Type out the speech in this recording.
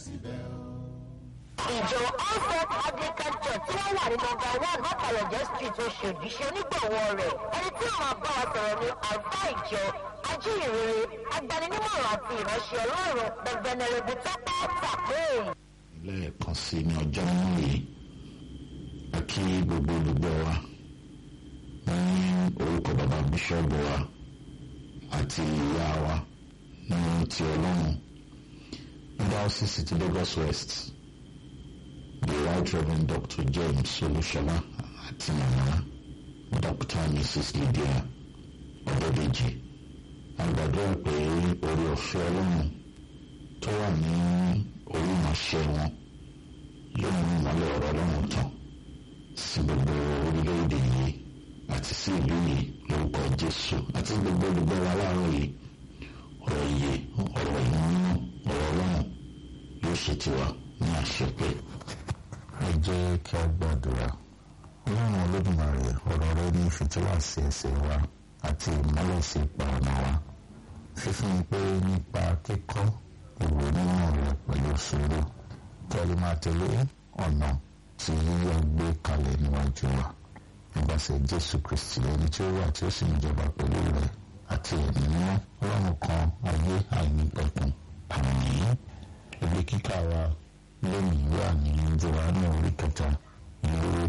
ìjọ onset anglican church tí wọ́n wà ní nọmba one mọ́kàlọ́jẹ́ street oṣòdì ṣe onígbọ̀wọ́ rẹ̀ ẹni tí ó máa bá wa sọ̀rọ̀ ní àlùfá ìjọ ajíhìnrere agbaninímọ̀ràn àti ìránṣẹ́ ọlọ́run bẹ̀gbẹ̀nẹ̀rẹ̀bù tọ́pẹ́ tàpé. lẹ́ẹ̀kan sí ní ọjọ́ mú yìí a kí gbogbo olùgbọ́ wa ní orúkọ bàbá bíṣọ́ọ̀bù wa àti ìyá wa ní ti ọlọ́run ní diocese ti Lagos West the right reverend Dr. James Olúṣọlá àti màmá Dr. Mrs. Lydia Ọ̀dọ́dẹ́jì àgbàdúrà pé orí ọ̀fẹ́ ọlọ́run tó wà ní orí ìránṣẹ́ wọn yóò mú ìmọ́lẹ̀ ọ̀rọ̀ ọlọ́run tàn sí gbogbo orílẹ̀-èdè yìí àti sí ìlú yìí lórúkọ Jésù àti gbogbo olùgbọ́ wa láàárọ̀ yìí ọ̀rọ̀ iye ọ̀rọ̀ ìmúnú ọ̀rọ̀ ọlọ́run yóò ṣe tiwa ní àṣepé. ẹ jẹ́ kí a gbàdúrà ọlọ́run olódùmarè ọ̀rọ̀ rẹ ní fìtílà sí ẹsẹ̀ wa àti ìmọ́lẹ̀ sí ipa ọ̀nà wa fífún pé nípa kíkọ́ ìwé mímọ́ rẹ pẹ̀lú sùúrù kẹ́lí máa tẹ̀lé ọ̀nà tí yíyọ gbé kalẹ̀ níwájú wa nípasẹ̀ Jésù Kristi ẹni tí ó wà tí ó sì ń jọba pẹ̀lú rẹ àti ẹ̀mí mímọ́ ọlọ́run kan ayé àìnípẹ̀kun àmín ibi kíkà wa lónìí wà ní Jòhánù orí kẹta ìlú